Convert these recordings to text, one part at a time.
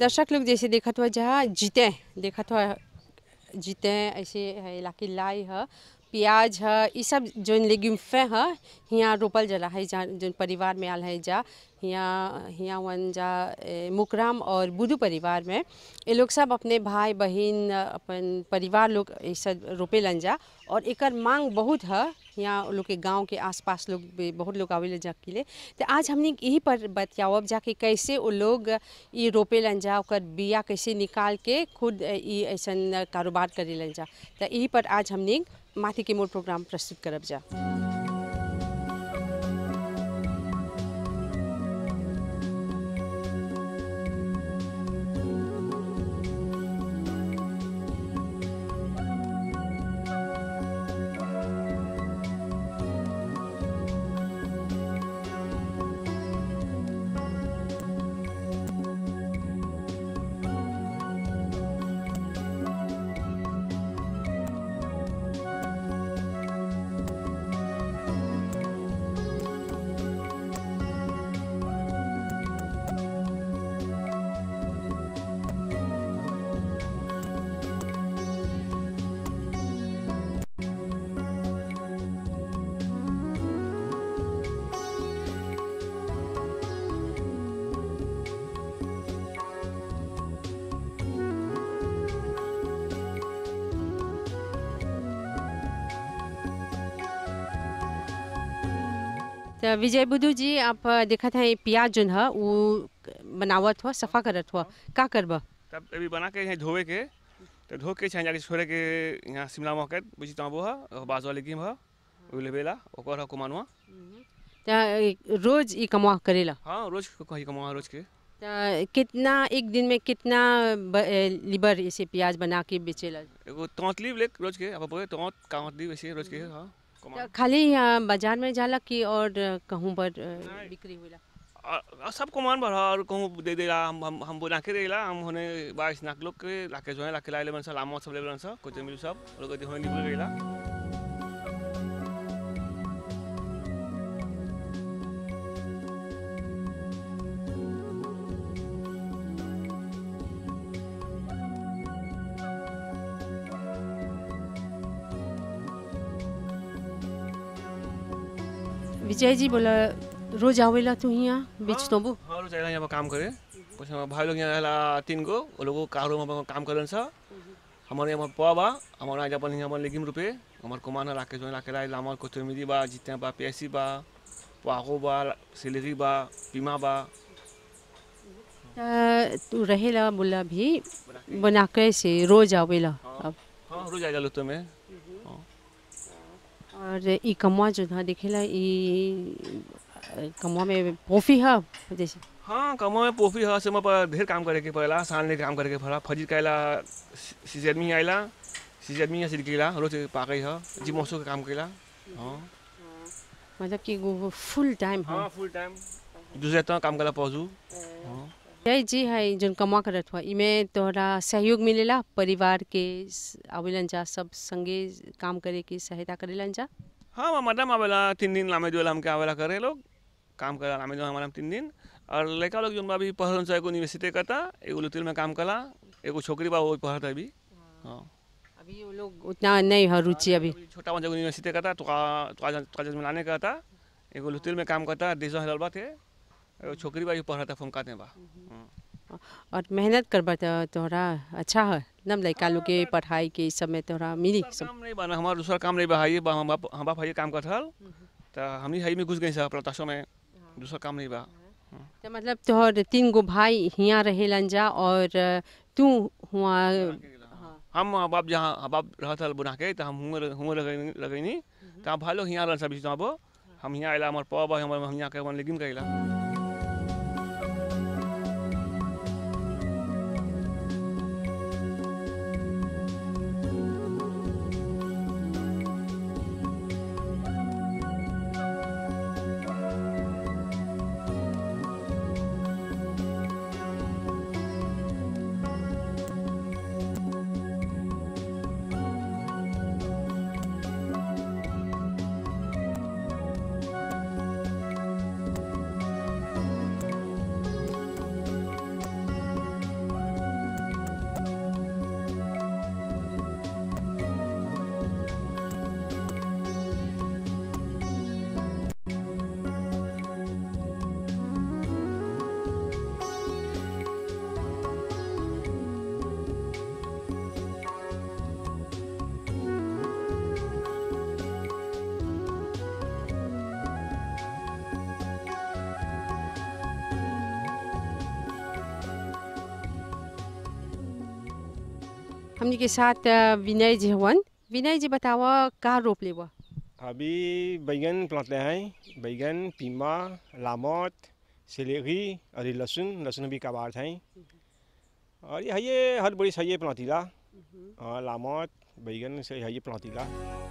दर्शक लोग जैसे देखत हुआ जहाँ जीते देखत हुआ जीते ऐसे है लाकी लाई है प्याज है ये सब जोन लेग्यूम्फे है यहाँ रोपल जला है जहाँ जोन परिवार में आल है जा यहाँ यहाँ वन जा ए, मुकराम और बुधू परिवार में ये लोग सब अपने भाई बहन अपन परिवार लोग ये सब रोपे लन जा और एकर मांग बहुत है यहाँ लोग के गांव के आसपास लोग भी बहुत लोग आवेले जा के लिए तो आज हमने यही पर बतियावब जा कि कैसे वो लोग ये रोपे लन जा ओकर बिया कैसे निकाल के खुद ये ऐसन कारोबार करे लन जा तो यही पर आज हमने माथी के मोर प्रोग्राम प्रस्तुत करब जा तो विजय बुद्धू जी आप देखत हैं प्याज जोन है वो बनावत हुआ सफा करत हुआ का करब तब अभी बना के यहाँ धोवे के तो धो के छान जाके छोड़े के यहाँ शिमला मार्केट बुझी तो वो है बाज वाले कीम है वो लेबेला ओकर है कुमानुआ तो रोज ये कमा करेला हाँ रोज कहीं कमा रोज के तो कितना एक दिन में कितना ब, ए, लीबर ऐसे प्याज बना के बेचेला एगो तौत लीव ले रोज के अब बोले तौत कावत लीव ऐसे रोज के हाँ कमा तो खाली यहाँ बाजार में जाला कि और कहूँ पर अ, बिक्री होला और- और सब कुमान भर और कहूँ दे देला हम हम हम बना के देला हम होने बाईस नाक लोग के लाके जो है लाके लाए ले सब लामो सब ले बन सब कुछ मिल सब लोग होने निकल गईला विजय जी बोला रोज आवेला तू यहाँ बेच तो वो हाँ रोज आइला यहाँ पर काम करे कुछ हमारे भाई लोग यहाँ आइला तीन गो वो लोग कारो में काम करन सा हमारे यहाँ पवा बा हमारे यहाँ अपन यहाँ लेगिम रुपए हमारे कुमान लाके जो लाके लाई हमारे कोतमीरी बा जितने बा प्यासी बा पाको बा सिलेरी बा पीमा बा त तू रहेला बोला भी बना के से रोज आवेला अब हाँ रोज आइला लोग में हाँ और ई कमवा जो था देखेला ई कमवा में पोफी है जैसे हाँ कमो में पोफी है से पर ढेर काम करे के पड़ेला सान ले काम करे के पड़ा फजीर कैला सीजरमी आइला सीजरमी या सिरकेला रोज पाकई है जी मौसम के काम कैला हाँ मतलब कि वो फुल टाइम है हाँ फुल टाइम दूसरे तो काम कला पहुँचू हाँ जय जी है जोन कमा करत हुआ इमे तोहरा सहयोग मिलेला परिवार के स- आवेलन जा सब संगे काम करे की सहायता करेलन जा हाँ वो मैडम आवेला तीन दिन लामे जो हमके आवेला करे लोग काम करा लामे जो हमारा तीन दिन और लड़का लोग जो अभी पढ़ल से एगो यूनिवर्सिटी करता एगो लुतिल में काम कला एगो छोकरी बा वो पढ़ता अभी हाँ अभी वो लोग उतना नहीं है रुचि अभी अभी छोटा बच्चा यूनिवर्सिटी करता तो तो तो मिलाने का था एगो लुतिल में काम करता देशों हलल बा थे एगो छोकरी बा जो पढ़ता फोन काते बा हाँ। और मेहनत करबा तो तोहरा अच्छा है नम लड़का लोग के पढ़ाई के इस सब में तोहरा मिली सब काम नहीं बना हमारा दूसरा काम नहीं बा हाई बा हम बाप हम बाप हाई काम करत हल तो हम ही हाई में घुस गई सब प्रताशो में दूसरा काम नहीं बा तो मतलब तोहर तीन गो भाई हियाँ रहेलन जा और तू हुआ हम माँ बाप जहाँ माँ बाप रहत हल बुना के तो हम हुए हुए लगैनी लगैनी तो हम भाई लोग यहाँ रहन सब बीच में हम यहाँ आइला हमारे पवा बा हमारे हम यहाँ के अपन लेगिन कइला हमनी के साथ अ, विनय जी हवन विनय जी बतावा का रोप लेवा अभी बैगन प्लांटले हैं बैगन पीमा लामोट सिलेरी और ये लहसुन लहसुन भी कबार हैं और ये है ये हर बड़ी सही प्लांटीला और लामोट बैगन से है ये प्लांटीला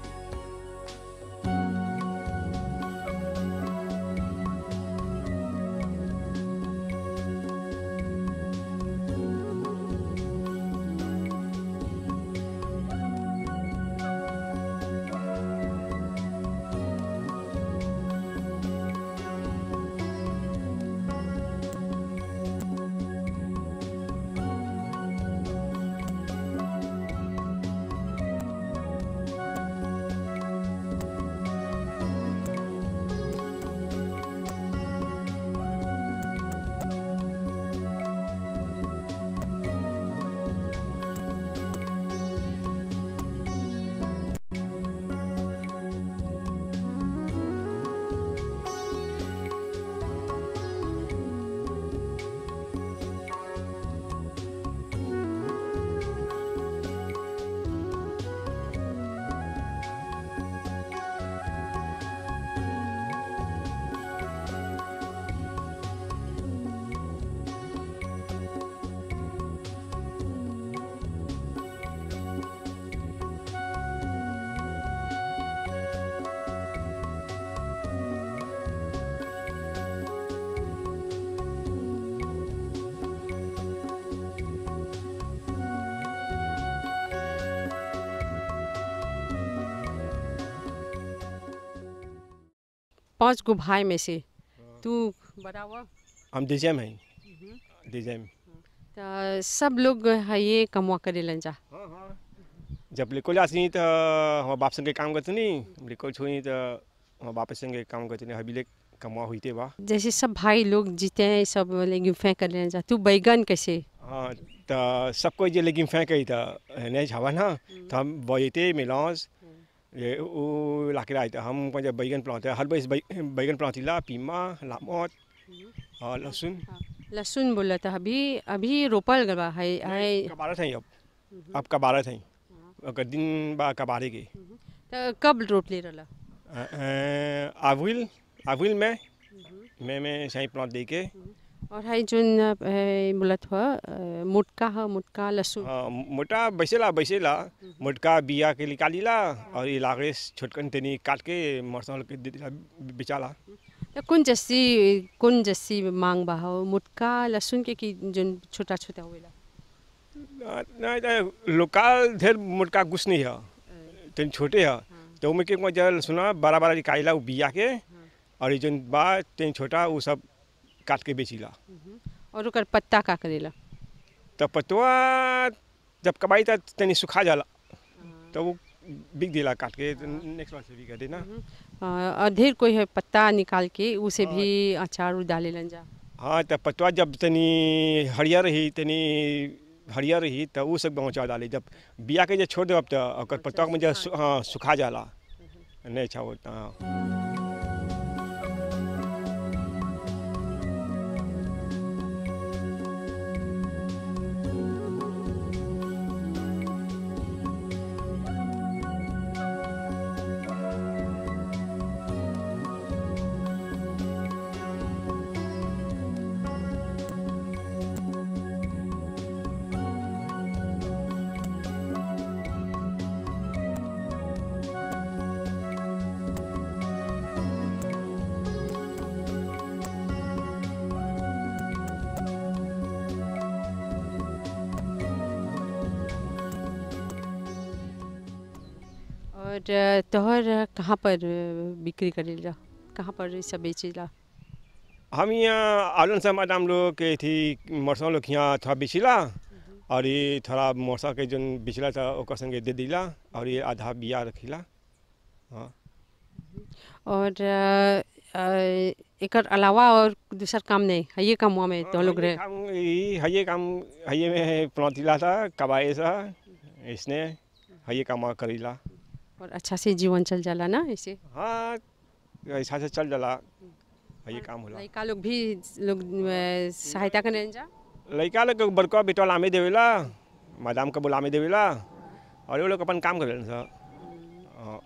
पांच गो भाई में से तू बतावा हम डिजैम हैं डिजैम त सब लोग है ये कमवा करेलन जा हाँ हाँ जब लिखो जाती तो हमारे बाप संगे काम करते नहीं लिखो छोई तो हमारे बाप संगे काम करते नहीं अभी ले कमा हुई थे वाह जैसे सब भाई लोग जीते हैं सब लेकिन फेंक कर जा तू बैगन कैसे हाँ तो सबको ये लेकिन फेंक गई था नहीं छावा ना तो हम बोते मिलास ये वो लाके आए थे हम को जब बैगन प्लांट हर बस बैगन प्लांटीला पीमा लामोट और लहसुन लहसुन बोला था अभी अभी रोपल गवा है है कबारत हैं अब अब कबारत हैं अगर दिन बा कबारे के त कब रोप ले रहा अविल अविल में मैं मैं सही प्लांट दे के और है जोन अ, बोलत हुआ मोटका है मोटका लहसुन हाँ, मोटा बैसेला बैसेला मोटका बिया के निकालीला और ये लागे छोटकन तनी काट के मरसा के दे दिला बेचाला त कौन जस्सी कौन जस्सी मांग बा हो मोटका लहसुन के कि जोन छोटा छोटा होवेला नहीं तो लोकल ढेर मोटका कुछ नहीं है तनी छोटे है तो उनमें के जल सुना बड़ा बड़ा निकालीला वो बिया के और ये जोन बा तनी छोटा वो सब काट के बेचीला और ओकर पत्ता का करेला तो पतवा जब कबाई तब तनी सुखा जाला तो वो बिक दिला काट के नेक्स्ट बार से भी कर देना अ, और ढेर कोई है पत्ता निकाल के उसे भी अचार डालेलन जा हाँ तो पतवा जब तनी हरियर रही तनी हरियर रही तो वो सब पहुँचा डाली जब बिया के जब छोड़ देब तो ओकर पतवा में जब सु- हाँ सुखा जाला नहीं अच्छा होता हाँ और अ, तोहर कहाँ पर अ, बिक्री करेला कहाँ पर ई सब बेचेला हम यहाँ आलन से मैडम लोग के थी मरसा लोग यहाँ थोड़ा बेचिला और ये थोड़ा मरसा के जो बेचला था ओकर संगे दे दिला और ये आधा बिया रखिला हाँ और अ, अ, एकर अलावा और दूसर काम नहीं है ये काम में तो लोग रहे काम यही हये काम हये में प्लांटिला था कबाए सा इसने हये काम करीला और अच्छा से जीवन चल जाला ना ऐसे हाँ ऐसा से चल जाला हये काम होला लड़का लोग भी लोग अ, सहायता करें जा लड़का लोग के बड़का बेटा लामे देवेला मैदाम का बुला में देवेला और वो लोग अपन काम करेलन सर हाँ।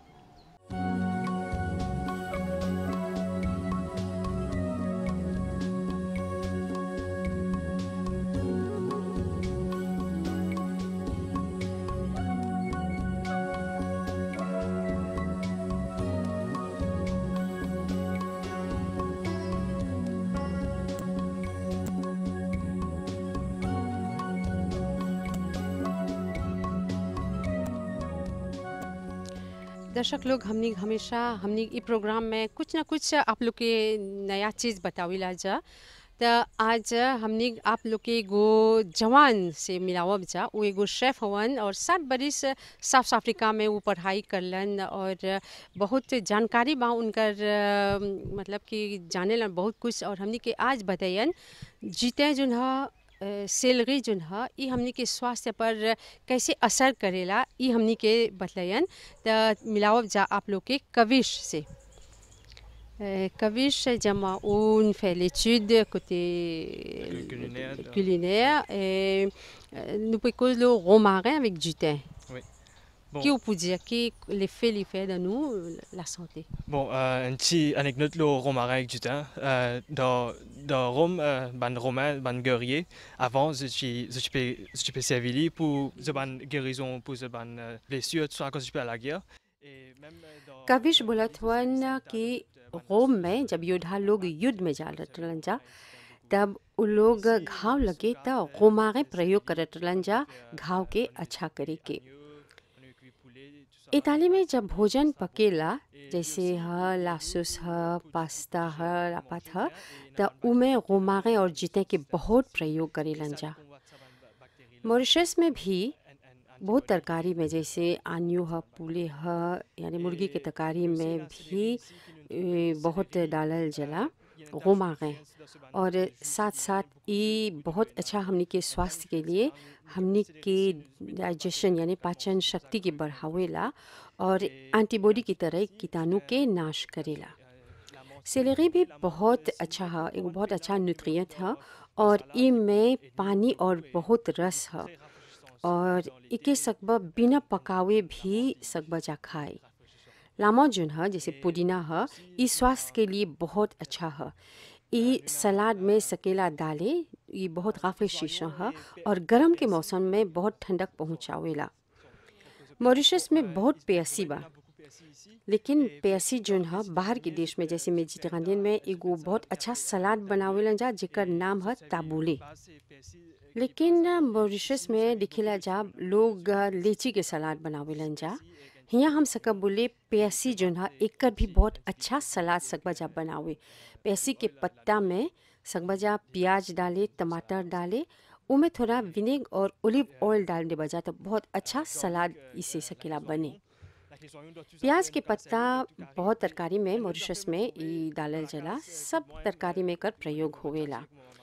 दर्शक लोग हमनी हमेशा हमनी ई प्रोग्राम में कुछ ना कुछ आप लोग के नया चीज़ बताविला जा त आज हमनी आप लोग के एगो जवान से मिलावब जा वो एगो शेफ हवन और सात बरिस साउथ अफ्रीका में वो पढ़ाई करलन और बहुत जानकारी बा उनकर अ, मतलब कि जाने लन बहुत कुछ और हमनी के आज बतायन जीते जोन ह सैलरी जोन ह ई हमनी के स्वास्थ्य पर कैसे असर करेला ई हमनी के बतलायन त मिलावब जा आप लोग के कविश से Euh, Kavish, Diamant, on fait l'étude côté Culinaire, donc. culinaire et euh, nous pouvons le romarin avec du thym. Bon. Qui peut dire qui l'effet l'effet de nous la santé. Bon, euh, une petite anecdote le romarin avec du temps. Euh, dans, dans Rome, euh, ban romain, ban guerrier, avant, je suis je suis je suis servi pour ce ban guérison, pour ce ban euh, blessure, tout ça quand je suis à la guerre. Et même euh, dans Kavish बोलत हुअन कि रोम में जब योद्धा लोग युद्ध में जा रहलन जा तब उ लोग घाव लगे त रोमागे प्रयोग करत रहलन जा घाव के अच्छा करे के इताली में जब भोजन पकेला जैसे ह लासुस ह पास्ता ह लापात ह त उमे रोमागे और जीते के बहुत प्रयोग करेलन जा मॉरिशस में भी बहुत तरकारी में जैसे आनियो ह पुले ह यानी मुर्गी के तरकारी में भी ए, बहुत डालल जला रोमागे और साथ साथ ये बहुत अच्छा हमनी के स्वास्थ्य के लिए हमनी के डाइजेशन यानी पाचन शक्ति के बढ़ावेला और एंटीबॉडी की तरह कीटाणु के नाश करेला सेलेरी भी बहुत अच्छा है एगो बहुत अच्छा न्यूट्रिएंट है और इमें पानी और बहुत रस है और इके सकबा बिना पकावे भी सकबा जा खाए लामा जोन है जैसे पुदीना है ई स्वास्थ्य के लिए बहुत अच्छा है ई सलाद में सकेला डाले ये बहुत काफ़ी शीशा है और गर्म के मौसम में बहुत ठंडक पहुँचावेला मॉरिशस में बहुत प्यासी बा लेकिन प्यासी जोन है बाहर के देश में जैसे मेडिटेरेनियन में एगो बहुत अच्छा सलाद बनावेलन जा जेकर नाम है ताबूले लेकिन मॉरिशस में दिखेला जा लोग लीची के सलाद बनावेलन जा हियाँ हम सकब बोले प्यासी जोन है एकर भी बहुत अच्छा सलाद सकबा जा बनावे प्यासी के पत्ता में सकबा जा प्याज डाले टमाटर डाले उमें थोड़ा विनेग और ओलिव ऑयल डाल दे बजा तो बहुत अच्छा सलाद इसे सकेला बने प्याज के पत्ता बहुत तरकारी में मॉरिशस में ई डालल जला सब तरकारी में कर प्रयोग होवेला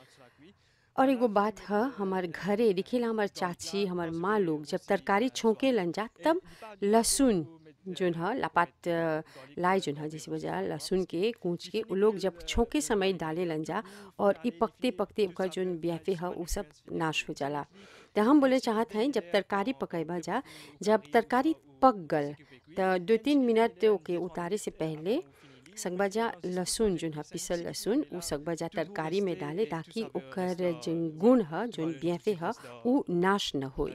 और एगो बात है हमार घरे दिखेला हमार चाची हमार माँ लोग जब तरकारी छोंके लन जा तब लहसुन जोन है लापात अ, लाई जोन है जैसे वजह लहसुन के कूच के उ लोग जब छोंके समय डाले लन जा और ई पकते पकते ओकर जोन ब्याफे है उ सब नाश हो जाला तो हम बोले चाहत हैं जब तरकारी पकेबा जा जब तरकारी पक गल तो दो तीन मिनट ओके उतारे से पहले सकबजा लहसुन जोन है पिसल लहसुन उ सकबजा तरकारी में डाले ताकि ओकर जोन गुण है जोन ब्याफे है उ नाश न होए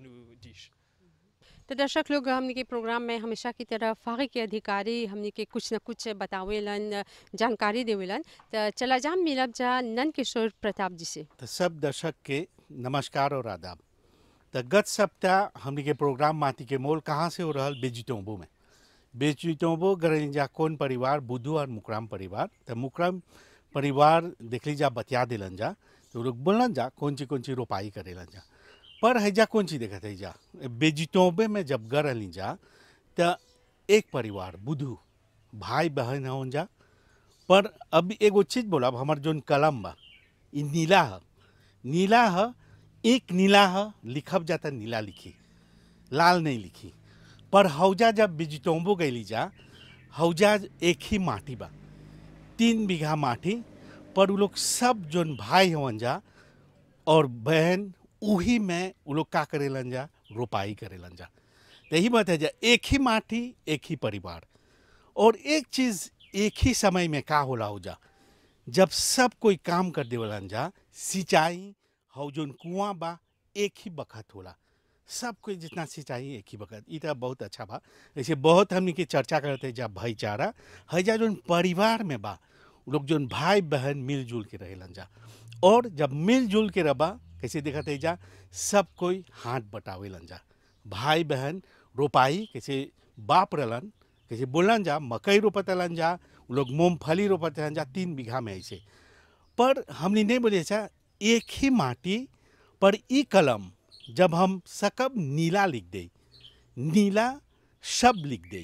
तो दर्शक लोग हमने के प्रोग्राम में हमेशा की तरह फागे के अधिकारी हमने के कुछ न कुछ बतावेलन जानकारी देवेलन तो चला जा मिलब जा नंद किशोर प्रताप जी से तो सब दर्शक के नमस्कार और आदाब तो गत सप्ताह हमने के प्रोग्राम माटी के मोल कहाँ से हो रहल बेजिटोंबो में बेजिटोंबो गरलिंजा कौन परिवार बुद्धू और मुकराम परिवार तो मुकराम परिवार देखली जा बतिया दिलन जा तो लोग बोलन जा कौन ची कौन ची रोपाई करेलन जा पर हैजा कौन ची देखत है जा बेजिटोंबे में जब गरली जा तो एक परिवार बुद्धू भाई बहन हों जा पर अब एगो चीज बोला हमार जोन कलम बा ई नीला है नीला है एक नीला है लिखब जाता नीला लिखी लाल नहीं लिखी पर हौजा जब बिजटोंबो गईली जा हौजा एक ही माटी बा तीन बीघा माटी पर उ लोग सब जोन भाई हवन जा और बहन उही में वो लोग का करेलन जा रोपाई करेलन जा तो यही बात है जा एक ही माटी एक ही परिवार और एक चीज एक ही समय में का होला हो जा जब सब कोई काम कर देवलन जा सिंचाई हौ जोन कुआं बा एक ही बखत होला सब कोई जितना सिंचाई एक ही बखत ई तो बहुत अच्छा बा ऐसे बहुत हमनी के चर्चा करते जा भाईचारा है जा जोन परिवार में बा उ लोग जोन भाई बहन मिलजुल के रहेलन जा और जब मिलजुल के रबा कैसे देखत है जा सब कोई हाथ बटावेलन जा भाई बहन रोपाई कैसे बाप रहलन कैसे बोलन जा मकई रोपतलन जा उ लोग मूंगफली रोपतलन जा तीन बीघा में ऐसे पर हमने नहीं बोले अच्छा एक ही माटी पर ई कलम जब हम सकब नीला लिख दे नीला शब्द लिख दे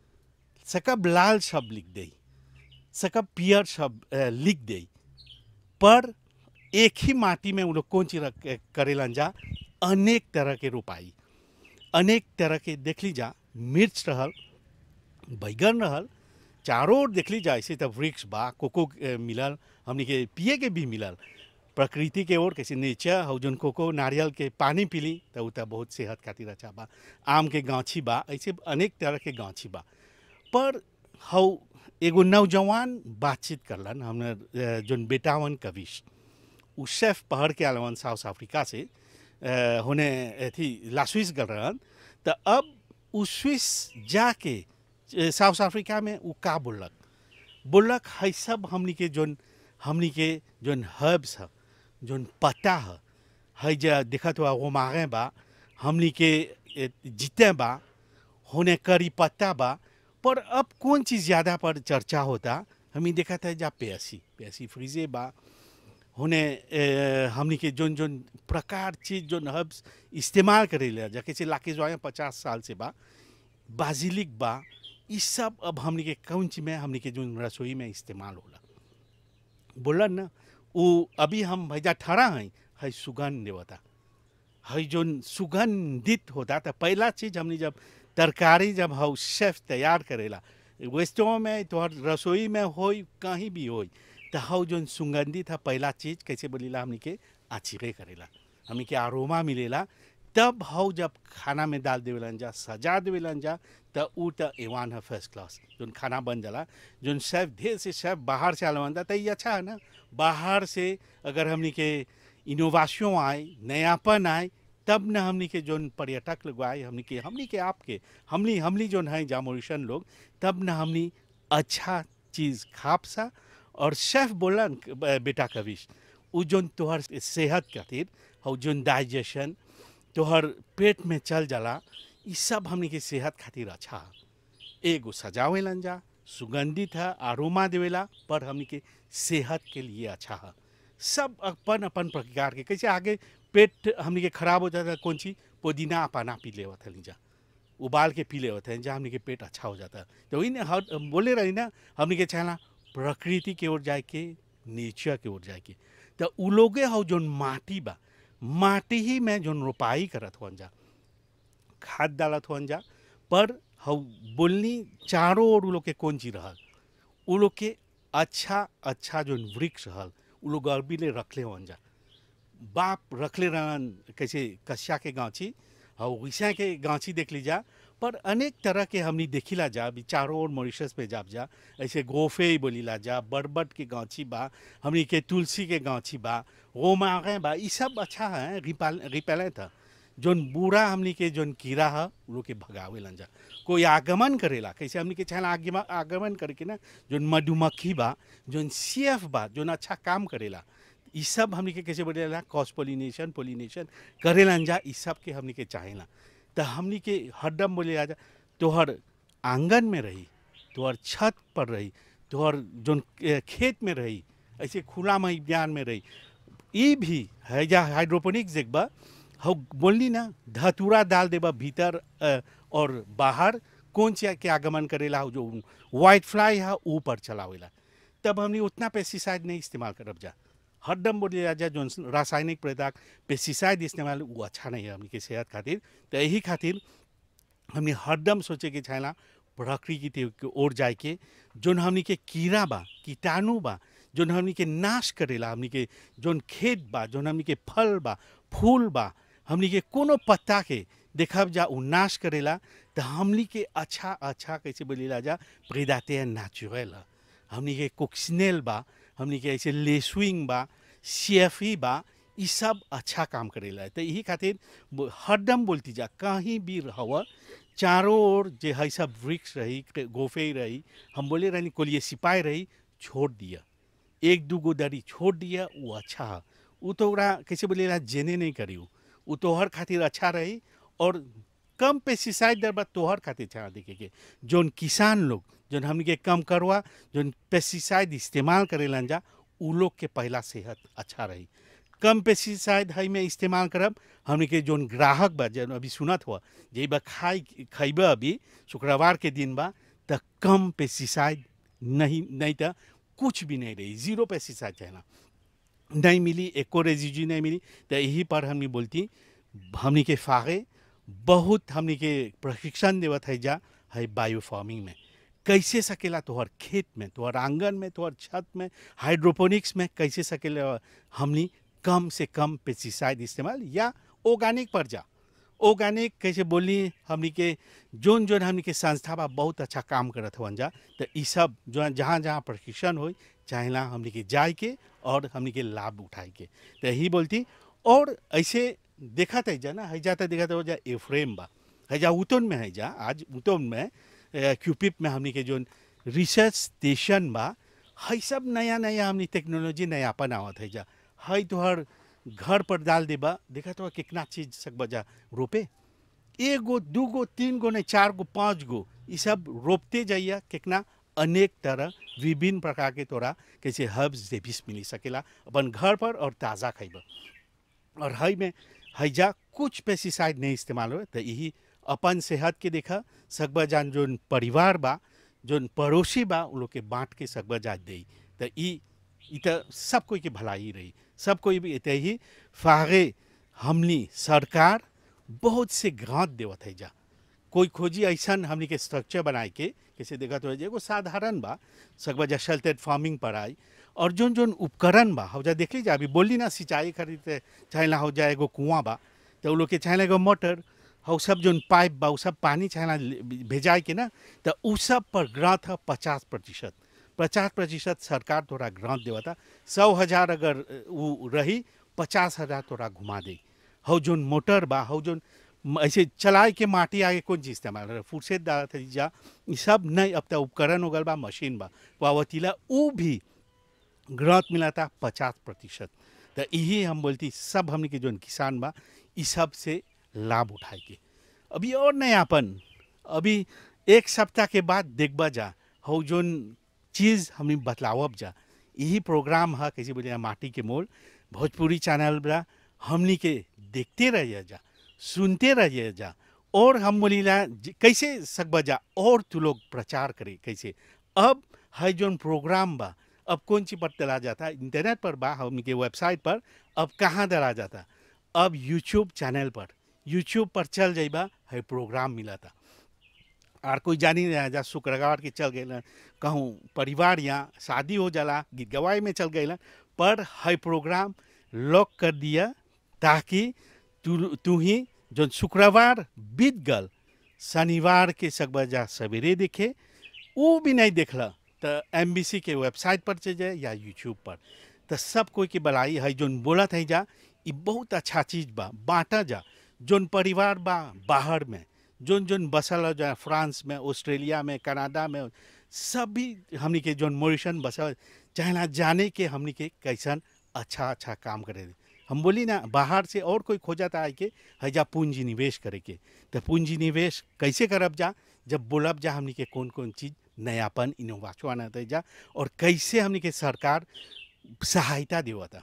सकब लाल शब्द लिख दे सकब पियर शब्द अ, लिख दे पर एक ही माटी में वो लोग कौन चीज रख- करेलन जा अनेक तरह के रोपाई अनेक तरह के देख ली जा मिर्च रहल बैगन रहल चारों ओर देख ली जा ऐसे तब वृक्ष बा कोको अ, मिलल हमनी के पिए के भी मिलल प्रकृति के ओर कैसे नेचर हौ जोन कोको नारियल के पानी पीली तो उ त बहुत सेहत खातिर अच्छा बा आम के गाछी बा ऐसे अनेक तरह के गाछी बा पर हौ एगो नौजवान बातचीत करलन हमने अ, जोन बेटावन कविश उ शेफ पहर के आलवन साउथ अफ्रीका से अ, होने अथी लास्विस कर रहन तो अब उ स्विस जाके अ, साउथ अफ्रीका में उ का बोलक बोलक है सब हमनी के जोन हमनी के जोन हर्ब्स ह जोन पत्ता ह है जा देखत हुआ वो मागे बा हमनी के ए, जीते बा होने करी पत्ता बा पर अब कौन चीज़ ज़्यादा पर चर्चा होता हमें देखा था जा प्यासी प्यासी फ्रीजे बा होने ए, हमनी के जोन जोन प्रकार चीज जोन हर्ब्स इस्तेमाल करेले जा कैसे लाके जो आए पचास साल से बा बाजिलिक बा ई सब अब हमनी के कौन चीज में हमनी के जोन रसोई में इस्तेमाल होला बोलन ना वो अभी हम भैया ठहरा हैं है सुगंध देवता है जोन सुगंधित होता था पहला चीज हमने जब तरकारी जब हाउ शेफ तैयार करेला वेस्टों में तोहर रसोई में होई कहीं भी होई तो हाउ जोन सुगंधित है पहला चीज कैसे बोलीला हमनी के आचिरे करेला हमनी के आरोमा मिलेला तब हाउ जब खाना में डाल देवेलन जा सजा देवेलन जा त ऊ त एवान है फर्स्ट क्लास जोन खाना बन जाला जोन शेफ ढेर से शेफ बाहर से आलवन था तो ये अच्छा है ना बाहर से अगर हमनी के इनोवेशन आए नयापन आए तब न हमनी के जोन पर्यटक लोग आए हमनी के हमनी के आपके हमनी हमनी जोन है जामोरिशन लोग तब न हमनी अच्छा चीज़ खाप सा और शेफ बोलन ब- बेटा कविश उ जोन तोहर सेहत खातिर और जोन डाइजेशन तोहर पेट में चल जाला ई सब हमनी के सेहत खातिर अच्छा है एगो सजावेलन जा सुगंधित है आरोमा देवेला पर हमनी के सेहत के लिए अच्छा है सब अपन अपन प्रकार के कैसे आगे पेट हमनी के खराब हो जाता है कौन सी पुदीना पाना पी लेवत हली जा उबाल के पी लेवत है जहाँ हमनी के पेट अच्छा हो जाता है तो वही ना हर बोले रही ना हमनी के चाहना प्रकृति की ओर जाए के नेचर की ओर जाए के तो उ लोगे हो जोन माटी बा माटी ही में जोन रोपाई करत हुअन जा खाद डालत हुअन जा पर हौ बोलनी चारों ओर उ लोग के कौन चीज रहल उ लोग के अच्छा अच्छा जोन वृक्ष रहल उ लोग अरबी ले रखले हुअन जा बाप रखले रहन कैसे कस्या के गांची और वैसा के गांची देख लीजा पर अनेक तरह के हमनी देखिला जा अभी चारों ओर मॉरिशस पे जाब जा ऐसे गोफे ही बोलीला जा बरबट के गांची बा हमनी के तुलसी के गांची बा गोमागे बा ई सब अच्छा है रिपाल रिपेलेंट था जोन बूढ़ा हमनी के जोन कीड़ा है उ लोग के भगावेलन जा कोई आगमन करेला कैसे हमनी के चाहे आगमन आगमन करके ना जोन मधुमक्खी बा जोन सीएफ बा जोन अच्छा काम करेला ई सब हमनी के कैसे बोलेला क्रॉस पोलिनेशन पोलिनेशन करेलन जा ई सब के हमनी के चाहेला तो हमनी के हरदम बोले जा तोहर आंगन में रही तोहर छत पर रही तोहर जोन ए, खेत में रही ऐसे खुला मैदान में रही ई भी है जा हाइड्रोपोनिक्स एक बा हौ बोलनी ना धतूरा डाल देबा भीतर अ, और बाहर कौन सी के आगमन करेला हो जो वाइट फ्लाई है ऊपर चलावेला तब हमने उतना पेस्टिसाइड नहीं इस्तेमाल करब जा हरदम बोले जा जो रासायनिक पदार्थ पेस्टिसाइड इस्तेमाल वो अच्छा नहीं है हमनी के सेहत खातिर तो यही खातिर हमने हरदम सोचे के छाला प्रकृति के ओर जाए के जोन हमनी के कीड़ा बा कीटाणु बा जोन हमनी के नाश करेला हमनी के जोन खेत बा जोन हमनी के फल बा फूल बा हमनी के कोनो पत्ता के देखब जा उ नाश करेला तो हमनी के अच्छा अच्छा कैसे बोलेला जा प्रेदाते नेचुरल ह हमनी के कोक्सिनेल बा हमनी के ऐसे लेसविंग बा सीएफई बा ई सब अच्छा काम करेला तो यही खातिर बो- हरदम बोलती जा कहीं भी रह चारों ओर जे है सब वृक्ष रही गोफे रही हम बोले रहनी कोलिए सिपाही रही छोड़ दिया एक दू गो दरी छोड़ दिया वो अच्छा है वो तो ओकरा कैसे बोलेला जेने नहीं करी वो तोहर खातिर अच्छा रही और कम पेस्टिसाइड दर बा तोहर खातिर अच्छा देखे के जोन किसान लोग जोन हमनी के कम करवा जोन पेस्टिसाइड इस्तेमाल करेलन जा उ लोग के पहला सेहत अच्छा रही कम पेस्टिसाइड है में इस्तेमाल करब हमनी के जोन ग्राहक बा जन अभी सुनत हुआ जे बा खाई खैब अभी शुक्रवार के दिन बा त कम पेस्टिसाइड नहीं नहीं तो कुछ भी नहीं रही जीरो पेस्टिसाइड चाहना नहीं मिली एको रेजिजी नहीं मिली तो यही पर हमने बोलती हमनी के फागे बहुत हमनी के प्रशिक्षण देवत है जा है बायो फार्मिंग में कैसे सकेला तोहर खेत में तोहर आंगन में तोहर छत में हाइड्रोपोनिक्स में कैसे सकेला हमनी कम से कम पेस्टिसाइड इस्तेमाल या ऑर्गेनिक पर जा ऑर्गेनिक कैसे बोली हमनी के जोन जोन हमनी के संस्था बा बहुत अच्छा काम करत हवन जा तो ई सब जो जहाँ जहाँ प्रशिक्षण हो चाहेला हमनी के जाए के और हमनी के लाभ उठाए के तो यही बोलती और ऐसे देखा था जा ना हैजा तो देखा था जा एफ्रेम बा हैजा उतन में है जा आज उतन में क्यूपिप में हमनी के जो रिसर्च स्टेशन बा है सब नया नया हमनी टेक्नोलॉजी नयापन आवत है जा है तोहर घर पर डाल देबा देखा तो कितना चीज सकबा जा रोपे एगो दूगो तीन गो नहीं चार गो पाँच गो ये सब रोपते जाइए कितना अनेक तरह विभिन्न प्रकार के तोरा कैसे हर्ब्स जेबिस मिली सकेला अपन घर पर और ताज़ा खैब और हई में हैजा कुछ पेस्टिसाइड नहीं इस्तेमाल हो तो यही अपन सेहत के देखा सकबा जान जोन परिवार बा जोन पड़ोसी बा उन लोग के बांट के सकबा जा दे तो ई ई तो सब कोई के भलाई रही सब कोई भी एते ही फागे हमनी सरकार बहुत से ग्रांट देवत है जा कोई खोजी ऐसा हमनी के स्ट्रक्चर बनाए के कैसे देखा तो एगो साधारण बा सकबा जा शेल्टेड फार्मिंग पर आई और जोन जोन उपकरण बा हो जा देख लीजिए अभी बोली ना सिंचाई खरीदते चाहे ना हो जाए एगो कुआं बा तो उ लोग के चाहे एगो मोटर हो सब जोन पाइप बा उ सब पानी चाहे ना भेजाए के ना तो उ सब पर ग्रांट है पचास प्रतिशत पचास प्रतिशत सरकार तोरा ग्रांट देवता सौ हजार अगर वो रही पचास हजार तोरा घुमा दे हो जोन मोटर बा हो जोन म- ऐसे चलाए के माटी आगे कौन चीज इस्तेमाल रहे फुर्सत डालत है जा ई सब नहीं अब तो उपकरण हो गल बा मशीन बा वावतीला उ भी ग्रांट मिला था पचास प्रतिशत तो यही हम बोलती सब हमने के जोन किसान बा ई सब से लाभ उठाए के अभी और नयापन अभी एक सप्ताह के बाद देखबा जा हो जोन चीज़ हमने बतलावब जा यही प्रोग्राम है कैसे बोले माटी के मोल भोजपुरी चैनल बा हमनी के देखते रहिए जा सुनते रहिए जा और हम बोलीला ज- कैसे सकबा जा और तू लोग प्रचार करे कैसे अब है जोन प्रोग्राम बा अब कौन सी पर डला जाता इंटरनेट पर बा हम के वेबसाइट पर अब कहाँ डला जाता अब यूट्यूब चैनल पर यूट्यूब पर चल जाइबा है प्रोग्राम मिला था और कोई जानी नहीं रहा जा शुक्रवार के चल गए कहूँ परिवार यहाँ शादी हो जाला गीत गवाई में चल गए पर है प्रोग्राम लॉक कर दिया ताकि तू तू ही जो शुक्रवार बीत गल शनिवार के सकबा जा सवेरे देखे वो भी नहीं देखला तो एम के वेबसाइट पर चल जाए या यूट्यूब पर तो सब कोई के बलाई है जोन बोलत है जा ये बहुत अच्छा चीज़ बा बांटा जा जोन परिवार बा बाहर में जोन जोन बसल हो जा फ्रांस में ऑस्ट्रेलिया में कनाडा में सभी हमनी के जोन मोरिशन बसल चाहे ना जाने के हमनी के कैसन अच्छा अच्छा काम करे हम बोली ना बाहर से और कोई खोजता है के हैजा पूंजी निवेश करे के तो पूंजी निवेश कैसे करब जा जब बोलब जा हमनी के कौन कौन चीज़ नयापन इनोवाचवान आते जा और कैसे हमनी के सरकार सहायता देवता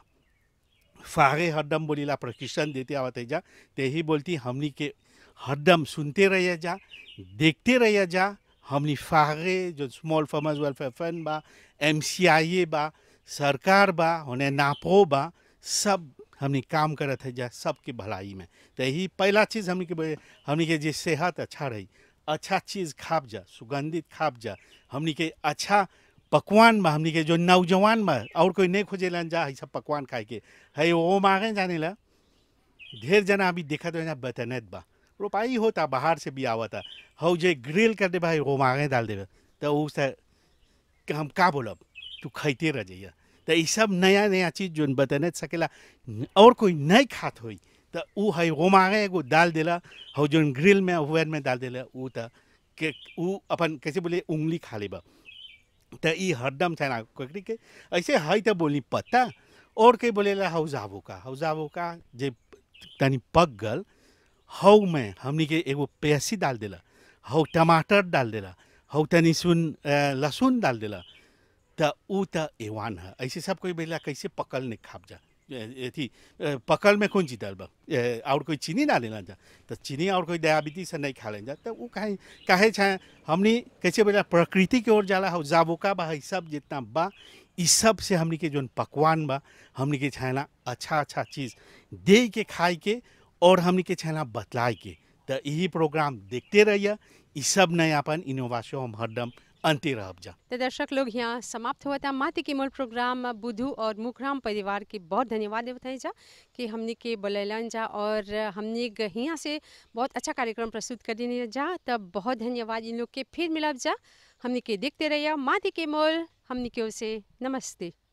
फागे हरदम बोलीला प्रशिक्षण देते आवत है जा ते ही बोलती हमनी के हरदम सुनते रहिए जा देखते रहिए जा हमनी फागे जो स्मॉल फार्मर्स वेलफेयर फंड बा एम बा सरकार बा होने नापो बा सब हमनी काम करत है जा सबके भलाई में तो यही पहला चीज़ हमनी के बोले- हमनी के जे सेहत अच्छा रही अच्छा चीज़ खाब जा सुगंधित खाब जा हमनी के अच्छा पकवान में हमनी के जो नौजवान में और कोई नहीं खोजेला जा है सब पकवान खाए के है वो मांगे जाने ला ढेर जना अभी देखा तो यहाँ बतनत बा रोपाई होता बाहर से भी आवता हौ जे ग्रिल कर दे भाई वो मांगे डाल देवे तो उ से कि हम का बोलब तू खैते रह जाइए तो ये सब नया नया चीज़ जो बतने सकेला और कोई नहीं खात होई तो उ है वो मांगे एगो डाल देला हौ जो ग्रिल में ओवन में डाल देला उ तो के उ अपन कैसे बोले उंगली खा लेबा तो ई हरदम छैन ककड़ी के ऐसे है तो बोली पत्ता और के बोलेला हौ जाबो का हौ जाबो का जे तनी पक गल हौ में हमनी के एगो प्यासी डाल देला हौ टमाटर डाल देला हौ तनी सुन अ, लहसुन डाल देला त ऊ त एवान है ऐसे सब कोई बेला कैसे पकल ने खाप जा अथी पकल में कौन चीज डाल बा ए, और कोई चीनी डालेला जा तो चीनी और कोई डायबिटीज से नहीं खा लें जा तो वो काहे काहे छा हमनी कैसे बोला प्रकृति की ओर जाला हो जाबोका बा है सब जितना बा इस सब से हमनी के जोन पकवान बा हमनी के छाना अच्छा अच्छा चीज़ दे के खाए के और हमनी के छाना बतलाए के तो यही प्रोग्राम देखते रहिए ई सब नयापन इनोवेशन हम हरदम अंते रहब जा तो दर्शक लोग यहाँ समाप्त हुआ था माती के मूल प्रोग्राम बुधू और मुखराम परिवार के बहुत धन्यवाद बताई जा कि हमने के बोलेलन जा और हमने ग- यहाँ से बहुत अच्छा कार्यक्रम प्रस्तुत करने जा तब बहुत धन्यवाद इन लोग के फिर मिलब जा हमने के देखते रहिए माती के मोल हमने के ओर से नमस्ते